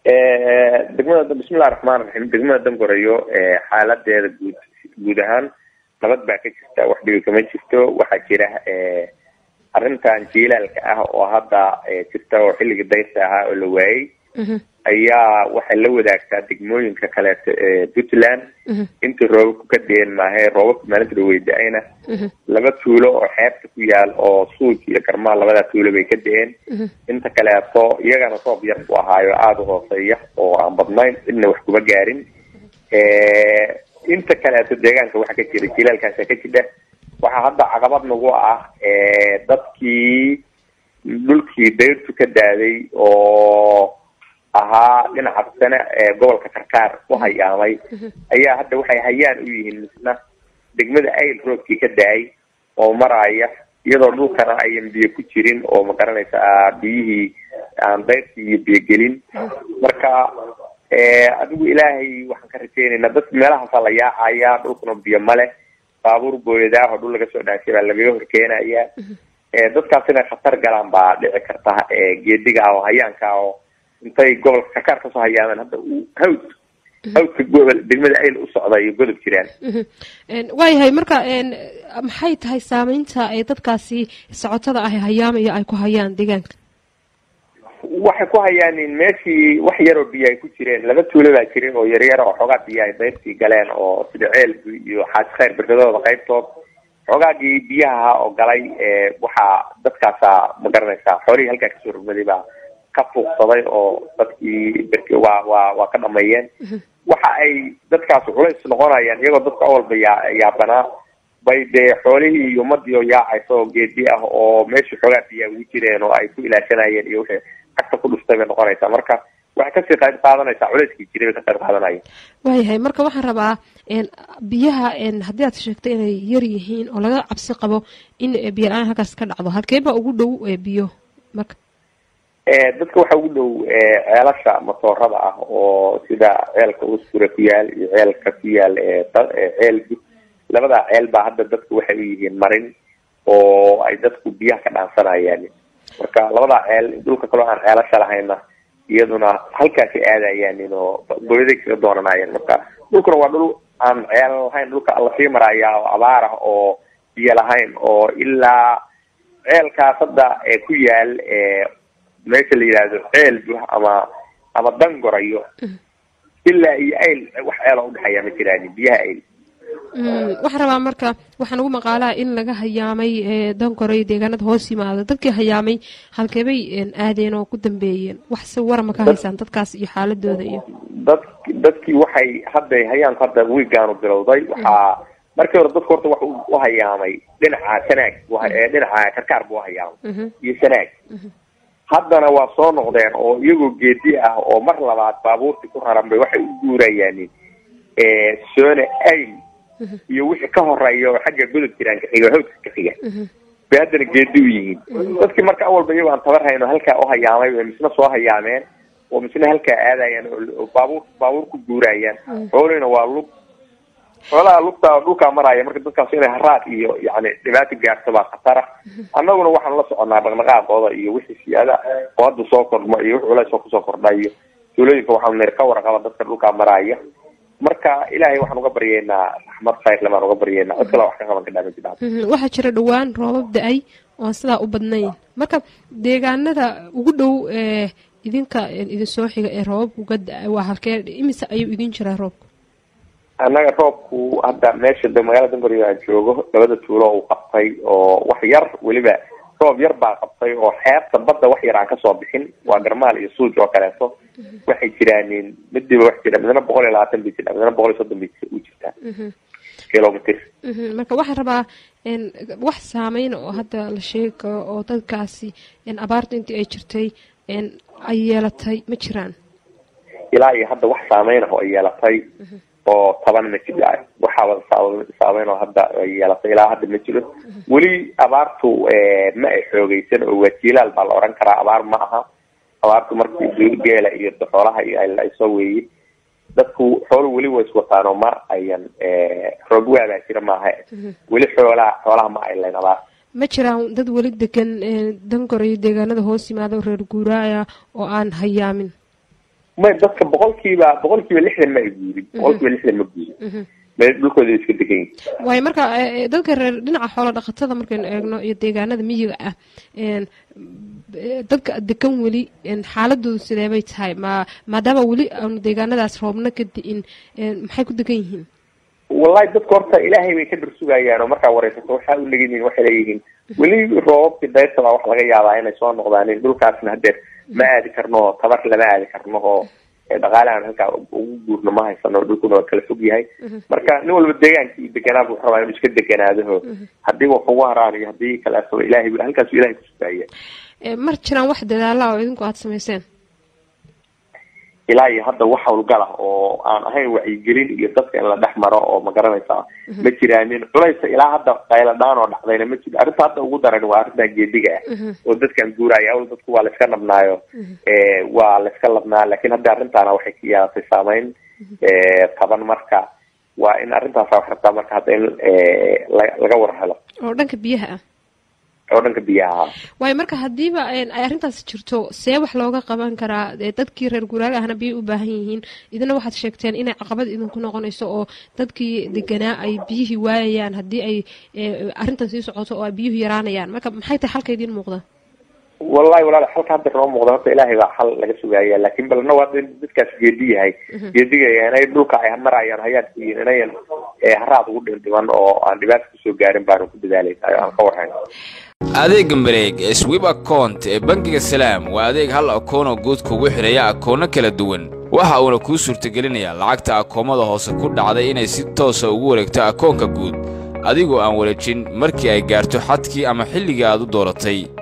degmada bismillahi raxmaan raxiim degmada dangorayo xaaladeeda guud guud ahaan nabad baa ka jirta wax dhibi kama jirto waxaa jira arrintan jiilaalka ah oo hadda jirta oo xilligii dayrta ahaa oo la waayey ayaa waxay la wadaagtaa degmooyinka kaleeto ee puntland intii roobabku ka deen maahe roobabka maalinta dhaweyda-ayna laba tuulo oo xeebta ku yaal oo suuj iyo garmaal labadaa tuulo bay ka da-een inta kaleeto iyagana roob yar ku ahaayo aada u hooseeya oo aan badnayn cidna wax kuma gaarin inta kaleeto deegaanka waxaa ka jira jilaalkaasa ka jidha waxaa hadda caqabad nagu ah dadkii dhulkii dayrtu ka daaday oo ahaa dhinaca sane ee gobolka karkaar u hayaamay ayaa hadda waxay hayaan u yihiin misna degmada ayl roobkii ka da-ay oo maraya iyadoo dhulkana ayan biyo ku jirin oo ma garanaysaa biyihii aan dayrtii iyo biyogelin marka adigu ilaahay waxaan ka rajeynaynaa dadka meelahaasaa la yaacaya dhulkuna biyo male baabuur booyadaah oo dhul laga soo dhaanshay baa lagaga horkeenaya dadkaas inay khatar galaan baa dhici karta geediga ah oo hayaanka ah oo intay gobolka karkaar kasoo hayaameen hadda uu hawd hawdka gobol degmada ayl u socda iyo godob jiraan waayahay marka maxay tahay saameynta ay dadkaasi socotada ah hayaamaya ay ku hayaan deegaanka waxay ku hayaanin meeshii wax yaroo biyo ay ku jireen laba tuulo baa jirin oo yaryar oo xoogaa biyo ay dayrtii galeen oo sida ceelbi iyo xaaji khayr berkadooda qaybtood xoogaagii biyaha oo galay waxaa dadkaasa ma garanaysaa xoolihii halkaa kasoo rogmaday baa ka fuuqsaday oo dadkii berk waa waa waa ka dhameeyeen waxa ay dadkaas culays noqonayaan iyagoo dadka awalba yaa yaabanaa bay dee xoolihii iyo ummadii oo yaacaysa oo geedi ah oo meeshii xoogaa biyaa ugu jireen oo ay ku ilaashanayeen iyo wixii cagta ku dhuftay bay noqonaysaa marka waxay kasii qayb qaadanaysaa culayskii jiray bay ka qayb qaadanaya waayahay marka waxaan rabaa biyaha haddii aad sheegtay inay yar yihiin oo laga cabsi qabo in biyo la-aan halkaas ka dhacdo halkee baa ugu dhow biyo marka dadka waxaa ugu dhow ceelasha matoorada ah oo sida ceelka uskure ku yaal iyo ceelka ku yaal ceel labadaa ceel baa hadda dadku waxay u yihiin marin oo ay dadku biyaha ka dhaansanayaan marka labadaa ceel dhulka kaloo aan ceelasha lahayna iyaduna halkaasi aadayaanin oo booyaday kaga doonanayaan marka dhulkuna waa dhul aan ceel lahayn dhulka lasii maraya oo abaar ah oo biyo lahayn oo ilaa ceelkaas hadda ee ku yaal meesha la yidhaahdo ceel ama ama dangorayo ilaa iyo ayl wax ceeloo udhexeeya ma jiraan biyaha ayl waxaan rabaa marka waxaa nagu maqaalaha in laga hayaamay dangoray deegaanada hoos yimaada dadkii hayaamay halkeebay aadeen oo ku dambeeyeen wax si warama ka haysaan dadkaas iyo xaaladooda iyo dad dadkii waxay hadda hayaanku hadda wiigaanu bilowday waxaa markii hore dadka horta wax u hayaamay dhinaca sanaag dhinaca karkaar buu hayaamay iyo sanaag haddana waa soo noqdeen oo iyagoo geedi ah oo mar labaad baabuurtii ku raran bay waxay u guurayaan soone ayl iyo wixii ka horeeya oo xagga godob jiraan ka xiga oo hawdka ka xiga bay haddana geedi u yihiin dadkii marka awalba iyagoo aan tabar hayno halkaa u hayaamay bay misna soo hayaameen oo misna halkaa aadayaan oo baabuur baabuur ku guurayaan xoolihina waa lug xoolaha lugta dhulkaa maraya marka dadkaas inay haraad iyo yani dhibaato gaarto baa khatara annaguna waxaanu la soconaa dhaqdhaqaaqooda iyo wixii siyaada oo hadda soo kordhmo iyo wix culays oo kusoo kordhayo tuulooyinka waxaanu nir ka warqaba dadka dhulkaa maraya marka ilaahay waxaan uga baryeynaa raxmad khayrle baan uga baryeynaa cid kale wax ka qaban kadhaa ma jiraan waxaa jira dhowaan roobab da-ay oon sidaa u badnayn marka deegaanada ugu dhow ee idinka idin soo xiga ee roobabka uga da-ay waa halkee imise ayuu idin jiraa roobka annaga roobku hadda meesha magaalada dangorio aan joogo labada tuulo uu qabtay oo wax yar weliba roob yar baa qabtay oo xeebta badda wax yar aan kasoo bixin waa garmaal iyo suuj oo kaleeto waxay jiraanin midiba wax jira midna boqol iyo labaatan bay jirtaa midna boqol iyo soddon bay u jirtaa kilomitr marka waxaan rabaa wax saameyn oo hadda la sheegi karo oo dadkaasi abaarta intii ay jirtay ay yeelatay ma jiraan ilaa iyo hadda wax saameyn ah oo ay yeelatay oo taban ma jiro waxaaba saameyn oo hadda ay yeelatay ilaa hadda ma jiro weli abaartu ma ay xoogeysan oo waa jilaal baa la oran karaa abaar ma aha abaartu markii geela iyo xoolaha iyo ay soo weeyey dadku xoolu weli way iswataan oo ma ayan roob waabaa jira maaha weli xoolaha xoolaha ma ay layn abaar ma jiraan dad weli degan dangor iyo deegaanada hoos yimaada reer guuraaya oo aan hayaamin may dadka boqolkiiba boqolkiiba lixdan ma ay guurin boqolkiiba lixdan ma guurin meel dhulkooda iska degan yihin waayo marka dadka reer dhinaca xoola dhaqatada markaynu eegno iyo deegaanada miyiga ah dadka degan weli xaaladoodu sidee bay tahay ma maadaama weli aanu deegaanadaas roobna ka di'in maxay ku degan yihiin wallahi dadka horta ilaahay bay ka darsugayaan oo markaa wareysato waxaa u legayihin waxay leeyihiin weli roobabkii dayrta baa wax laga yaabaa inay soo noqdaan dhulkaasna hadeer ma aadi karno tabar lama aadi karno oo dhaqaale aan halkaa ugu guurno ma haysano dhulkuna waa kala fog yahay marka nin walba deegaanka iyo deganaa buu rabaa inuu iska deganaadaho haddii wax ugu haraan iyo haddii kaleeto ilahay halkaasu ilahay kusugaya mar jiraan wax dadaala oo idinku aada samayseen ilaa iyo hadda wax hawlgala oo aan ahayn wacyigelin iyo dadka in la dhex maro oo ma garanaysaa ma jiraanin culaysa ilaa hadda qayladhaan oo dhacdayna ma jiro arrinta hadda ugu daran waa arrintan geediga ah oo dadkan guuraya awl dadku waa layska nabnaayo waa layska labnaa lakin hadda arrintaana waxay ka yeelatay saameyn taban marka waa in arrintaasa wax rabtaa marka hadda in laga war helo oo dhanka biyaha ah oo dhanka biyaha waayo marka haddiiba ay arrintaas jirto see wax looga qaban karaa dadkii reer guuraaga ahna biyay u baahan yihiin idina waxaad sheegteen inay caqabad idinku noqonayso oo dadkii deganaa ay biyihii waayayaan haddii ay arrintan sii socoto oo ay biyuhu yaraanayaan marka maxay tahay xalka idiin muuqda wallahi walaal xalka hadda noo muuqda horta ilaahay baa xal laga sugaya laakin balna waa dadkaas geedi yahay geediga inay dhulka ay marayaan hayaadkiin inayan haraad ugu dhindhiman oo aan dhibaata kusoo gaarin baanu ku dadaalayna aan ka warhayn adeega mareeg ee swib account ee bangiga salaam waa adeeg hal akoonoo guud kugu xidhaya akoonno kala duwan waxa uuna kuu suurtagelinayaa lacagta akoomada hoose ku dhacday inay si toosa ugu wareegto akoonka guud adigoo aan wareejin markii ay gaarto xadkii ama xilligii aad u dooratay